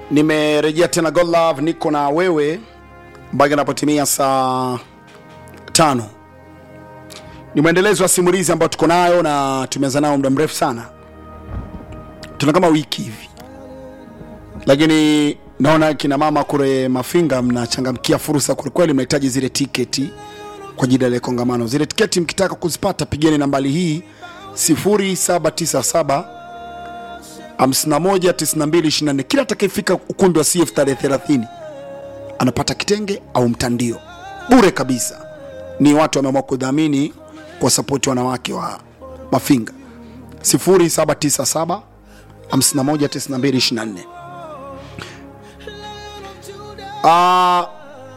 nimerejea tena God Love, niko na wewe mpaka inapotimia saa tano. Ni mwendelezo wa simulizi ambayo tuko nayo na tumeanza nao muda mrefu sana, tuna kama wiki hivi, lakini naona kina mama kule Mafinga mnachangamkia fursa kwelikweli, mnahitaji zile tiketi kwa ajili ya ile kongamano. Zile tiketi mkitaka kuzipata, pigeni nambari hii 0797 519224. Kila atakayefika ukumbi wa CF tarehe 30 anapata kitenge au mtandio bure kabisa. Ni watu wameamua kudhamini kwa sapoti wanawake wa Mafinga 0797 519224. Ah,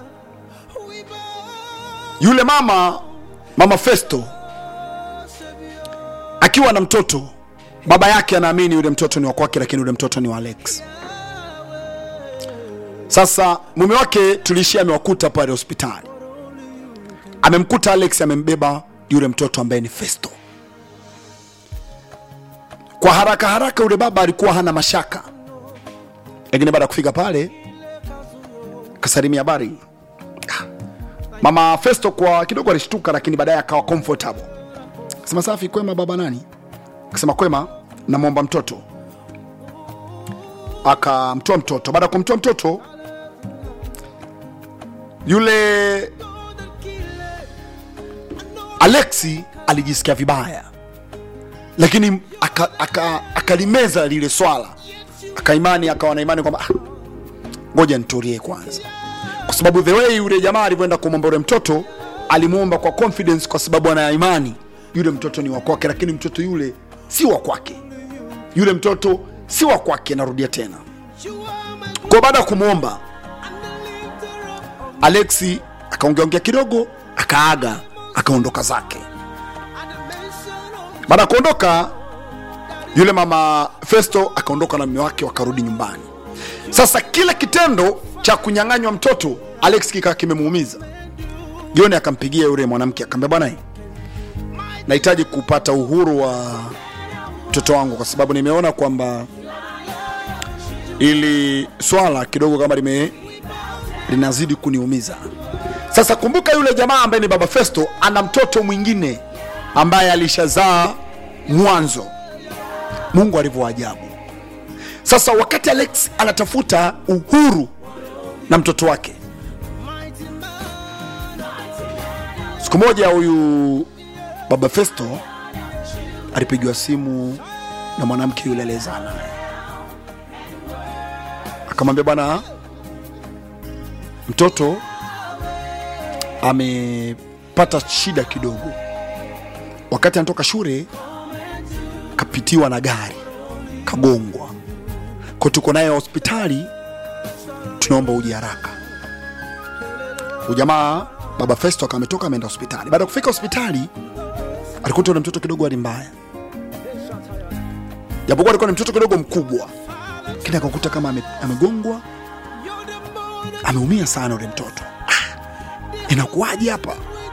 yule mama mama Festo akiwa na mtoto, baba yake anaamini yule mtoto ni wa kwake, lakini yule mtoto ni wa Alex. Sasa mume wake tulishia amewakuta pale hospitali, amemkuta Alex amembeba yule mtoto ambaye ni Festo. Kwa haraka haraka, yule baba alikuwa hana mashaka, lakini baada ya kufika pale kasalimia habari mama Festo, kwa kidogo alishtuka, lakini baadaye akawa comfortable, akasema safi, kwema baba nani? Akasema kwema, namwomba mtoto. Akamtoa mtoto. Baada ya kumtoa mtoto yule Alexi alijisikia vibaya, lakini akalimeza aka, akalimeza lile swala, akaimani akawa na imani kwamba "Ah, ngoja nitulie kwanza, kwa sababu the way yule jamaa alivyoenda kumwomba yule mtoto alimwomba kwa confidence, kwa sababu ana imani yule mtoto ni wa kwake, lakini mtoto yule si wa kwake, yule mtoto si wa kwake. Narudia tena, kwa baada ya kumwomba Alexi akaongeaongea kidogo, akaaga, akaondoka zake. Baada ya kuondoka, yule mama Festo akaondoka na mume wake, wakarudi nyumbani. Sasa kile kitendo cha kunyang'anywa mtoto Alex kikaa kimemuumiza. Jioni akampigia yule mwanamke akamwambia, bwana, nahitaji kupata uhuru wa mtoto wangu, kwa sababu nimeona kwamba ili swala kidogo kama lime linazidi kuniumiza. Sasa kumbuka, yule jamaa ambaye ni baba Festo ana mtoto mwingine ambaye alishazaa mwanzo. Mungu alivyo ajabu. Sasa wakati Alex anatafuta uhuru na mtoto wake, siku moja huyu baba Festo alipigiwa simu na mwanamke yule aliyezaa naye, akamwambia bwana mtoto amepata shida kidogo. Wakati anatoka shule kapitiwa na gari kagongwa, kwa tuko naye hospitali, tunaomba uje haraka. Ujamaa baba Festo akawa ametoka ameenda hospitali. Baada ya kufika hospitali, alikuta ule mtoto kidogo hali mbaya, japokuwa alikuwa ni mtoto kidogo mkubwa, lakini akakuta kama ame, amegongwa ameumia sana ule mtoto. Ah, inakuwaje hapa?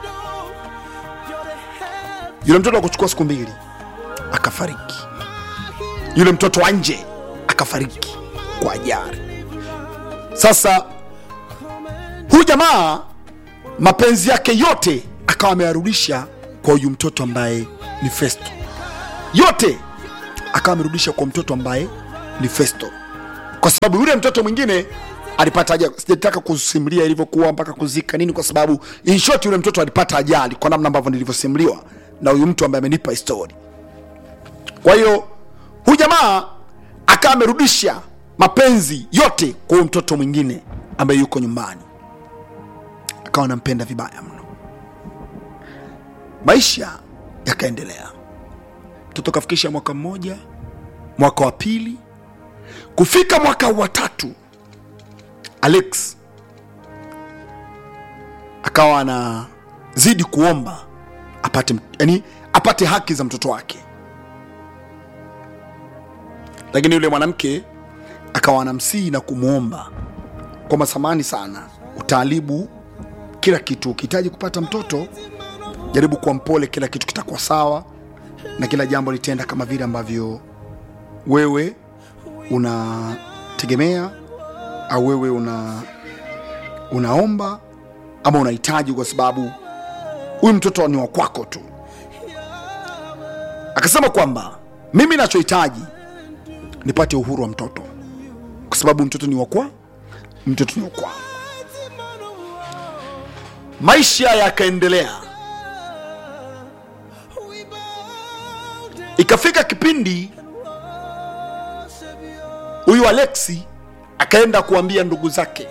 Yule mtoto akuchukua siku mbili akafariki. Yule mtoto wa nje akafariki kwa ajali. Sasa huyu jamaa mapenzi yake yote akawa ameyarudisha kwa huyu mtoto ambaye ni Festo, yote akawa amerudisha kwa mtoto ambaye ni Festo, kwa sababu yule mtoto mwingine alipata ajali. Sijataka kusimulia ilivyokuwa mpaka kuzika nini, kwa sababu in short yule mtoto alipata ajali kwa namna ambavyo nilivyosimuliwa na huyu mtu ambaye amenipa histori. Kwa hiyo huyu jamaa akawa amerudisha mapenzi yote kwa huyu mtoto mwingine ambaye yuko nyumbani, akawa anampenda vibaya mno. Maisha yakaendelea, mtoto kafikisha mwaka mmoja, mwaka wa pili, kufika mwaka wa tatu Alex akawa anazidi kuomba apate, yani apate haki za mtoto wake, lakini yule mwanamke akawa anamsihi na kumwomba kwamba samani sana, utaalibu kila kitu, ukihitaji kupata mtoto jaribu kuwa mpole, kila kitu kitakuwa sawa na kila jambo litenda kama vile ambavyo wewe unategemea au wewe una unaomba ama unahitaji kwa sababu huyu mtoto ni wa kwako tu akasema kwamba mimi nachohitaji nipate uhuru wa mtoto kwa sababu mtoto ni wakwa mtoto ni wakwa maisha yakaendelea ikafika kipindi huyu alexi akaenda kuambia ndugu zake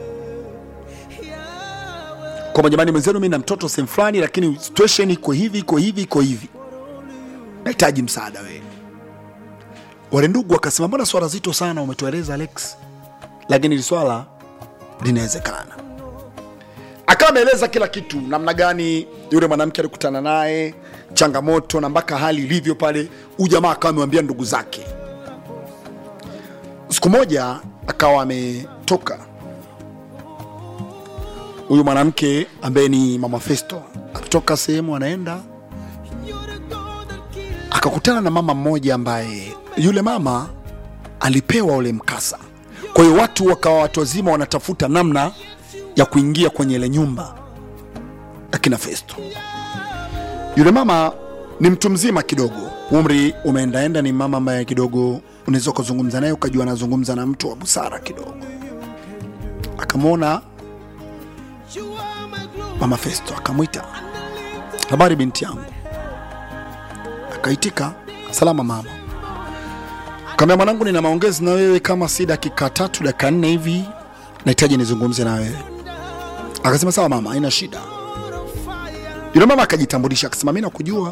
kwamba jamani mwenzenu mi na mtoto sehemu fulani lakini situation iko hivi iko hivi iko hivi nahitaji msaada wenu wale ndugu wakasema mbona swala zito sana umetueleza alex lakini hili swala linawezekana akawa ameeleza kila kitu namna gani yule mwanamke alikutana naye changamoto na mpaka hali ilivyo pale huyu jamaa akawa amewambia ndugu zake siku moja akawa ametoka huyu mwanamke ambaye ni mama festo akitoka sehemu anaenda akakutana na mama mmoja ambaye yule mama alipewa ule mkasa kwa hiyo watu wakawa watu wazima wanatafuta namna ya kuingia kwenye ile nyumba akina festo yule mama ni mtu mzima kidogo umri umeendaenda ni mama ambaye kidogo unaweza ukazungumza naye ukajua anazungumza na mtu wa busara kidogo akamwona mama festo akamwita habari binti yangu akaitika salama mama kaambia mwanangu nina maongezi na wewe kama si dakika tatu dakika nne hivi nahitaji nizungumze na wewe akasema sawa mama haina shida yule mama akajitambulisha akasema mi nakujua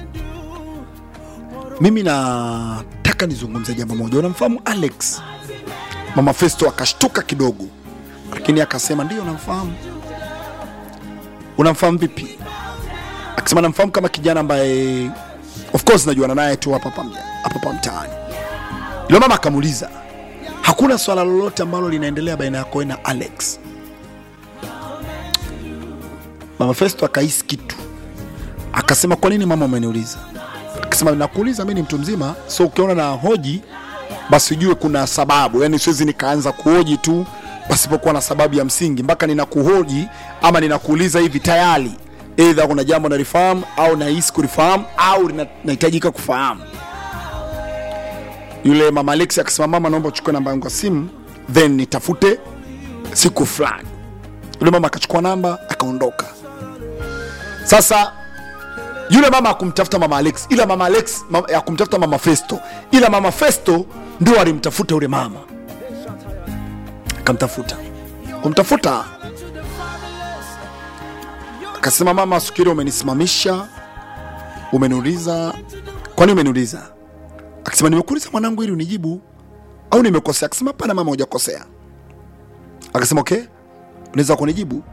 mimi nataka nizungumze jambo moja unamfahamu alex mama festo akashtuka kidogo lakini akasema ndio namfahamu unamfahamu vipi akasema namfahamu kama kijana ambaye of course najuana naye tu hapa hapa mja- hapa hapa mtaani yule mama akamuuliza hakuna swala lolote ambalo linaendelea baina yako wewe na alex mama festo akahisi kitu akasema kwa nini mama umeniuliza akasema nakuuliza mi ni mtu mzima so ukiona na hoji basi ujue kuna sababu yani siwezi nikaanza kuhoji tu pasipokuwa na sababu ya msingi mpaka ninakuhoji ama ninakuuliza hivi tayari eidha kuna jambo nalifahamu au nahisi kulifahamu au lina- nahitajika kufahamu yule mama alexi akasema mama naomba uchukue namba yangu ya simu then nitafute siku fulani yule mama akachukua namba akaondoka sasa yule mama akumtafuta mama alex ila mama alex ma, akumtafuta mama festo ila mama festo ndio alimtafuta yule mama akamtafuta kumtafuta akasema mama siku ile umenisimamisha umeniuliza kwani umeniuliza akasema nimekuuliza mwanangu ili unijibu au nimekosea akasema hapana mama hujakosea akasema okay unaweza kunijibu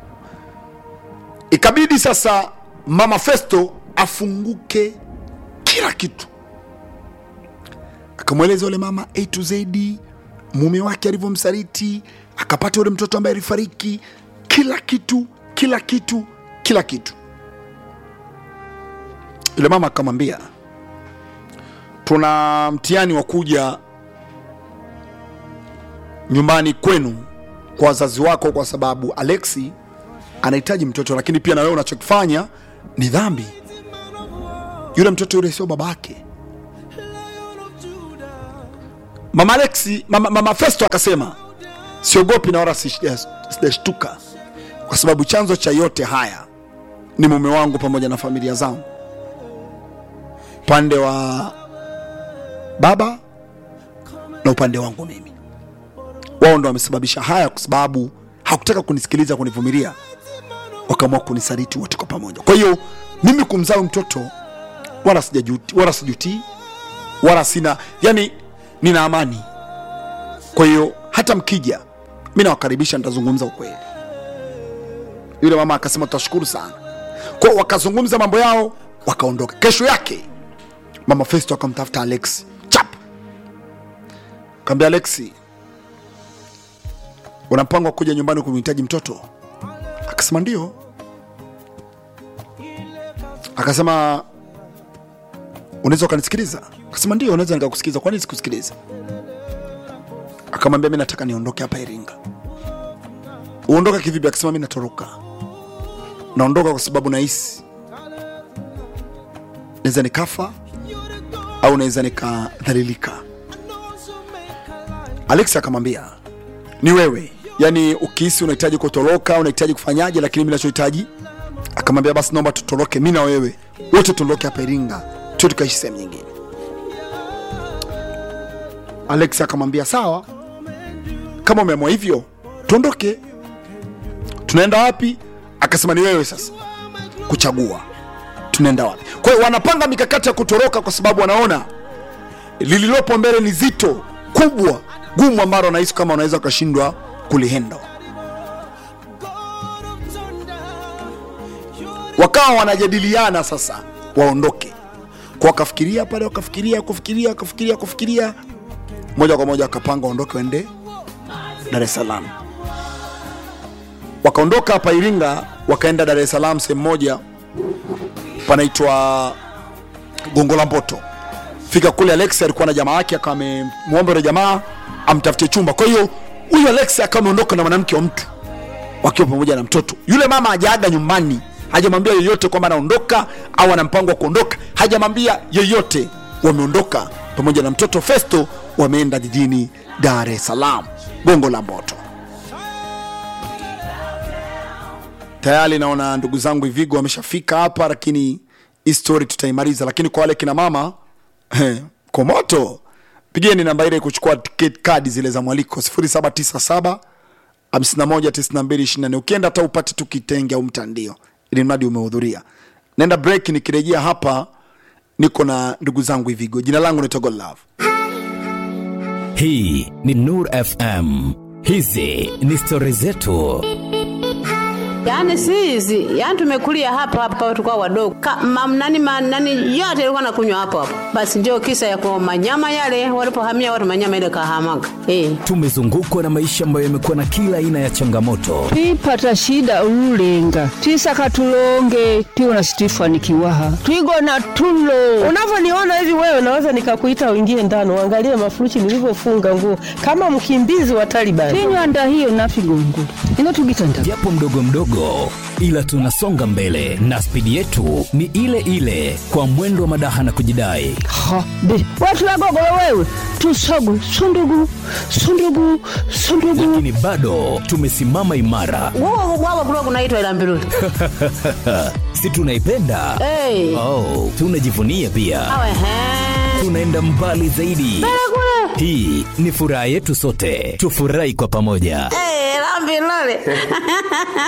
ikabidi sasa mama festo afunguke kila kitu akamweleza yule mama a to z mume wake alivyomsaliti akapata yule mtoto ambaye alifariki kila kitu kila kitu kila kitu yule mama akamwambia tuna mtihani wa kuja nyumbani kwenu kwa wazazi wako kwa sababu alexi anahitaji mtoto lakini pia na wewe unachokifanya ni dhambi yule mtoto yule sio baba yake mama alexi mama, mama festo akasema siogopi na wala sish- sijashtuka kwa sababu chanzo cha yote haya ni mume wangu pamoja na familia zangu upande wa baba na upande wangu mimi wao ndo wamesababisha haya kwa sababu hakutaka kunisikiliza kunivumilia wakaamua kunisaliti wote kwa pamoja kwa hiyo mimi kumzaa huyu mtoto wala sijajuti wala sijutii wala sina yani nina amani kwa hiyo hata mkija mi nawakaribisha nitazungumza ukweli yule mama akasema tutashukuru sana kwa hiyo wakazungumza mambo yao wakaondoka kesho yake mama festo akamtafuta alex chap kaambia alexi una mpango wa kuja nyumbani kumhitaji mtoto akasema ndio akasema unaweza ukanisikiliza akasema ndio unaweza nikakusikiliza kwani sikusikiliza akamwambia mi nataka niondoke hapa iringa uondoka kivipi akasema mi natoroka naondoka kwa sababu nahisi naweza nikafa au naweza nikadhalilika alex akamwambia ni wewe yaani ukihisi unahitaji kutoroka unahitaji kufanyaje lakini mi nachohitaji akamwambia basi naomba tutoroke mi na wewe wote tuondoke hapa iringa tu tukaishi sehemu nyingine alex akamwambia sawa kama umeamua hivyo tuondoke tunaenda wapi akasema ni wewe sasa kuchagua tunaenda wapi kwa hiyo wanapanga mikakati ya kutoroka kwa sababu wanaona lililopo mbele ni zito kubwa gumu ambalo wanahisi kama wanaweza wakashindwa kulihendo wakawa wanajadiliana sasa waondoke kwa wakafikiria pale wakafikiria kufikiria kufikiria kufikiria moja kwa moja wakapanga waondoke waende dar es salaam wakaondoka hapa iringa wakaenda dar es salaam sehemu moja panaitwa gongo la mboto fika kule alex alikuwa na jamaa yake akawa amemwomba yule jamaa amtafutie chumba kwa hiyo huyu alex akawa ameondoka na mwanamke wa mtu wakiwa pamoja na mtoto yule mama hajaaga nyumbani hajamwambia yeyote kwamba anaondoka au ana mpango wa kuondoka hajamwambia yeyote wameondoka pamoja na mtoto festo wameenda jijini dar es salaam gongo la mboto tayari naona ndugu zangu ivigo wameshafika hapa lakini hii story tutaimaliza lakini kwa wale kina mama eh, komoto pigeni namba ile kuchukua ticket kadi zile za mwaliko 0797 519224 ukienda hata upate tu kitenge au mtandio ili mradi umehudhuria naenda break nikirejea hapa niko na ndugu zangu ivigo jina langu naitwa godlove hii ni nur fm hizi ni stori zetu Yaani si hizi, yaani tumekulia hapa hapa tulikuwa wadogo. Ka, mam, nani, ma, nani yote ilikuwa nakunywa hapo hapo. Basi ndio kisa ya kwa manyama yale walipohamia watu manyama ile kahamaga. Eh. tumezungukwa na maisha ambayo yamekuwa na kila aina ya changamoto twipata shida ululenga twisaka tulonge tiwona situifanikiwaha twigona tulo unavyoniona hivi wewe naweza nikakuita uingie ndani uangalie mafuruchi nilivyofunga nguo kama mkimbizi wa Taliban. tinywanda hiyo nafigongula ino tugitanda japo mdogo mdogo ila tunasonga mbele na spidi yetu ni ile ile kwa mwendo wa madaha na kujidai ha be watu wagogolo wewe tusogu sundugu sundugu sundugu lakini bado tumesimama imara Wao wao kulikuwa kunaitwa ila mbiruli. si tunaipenda Eh. oh, tunajivunia pia Awe he. tunaenda mbali zaidi hii ni furaha yetu sote tufurahi kwa pamoja Eh, la mbiruli.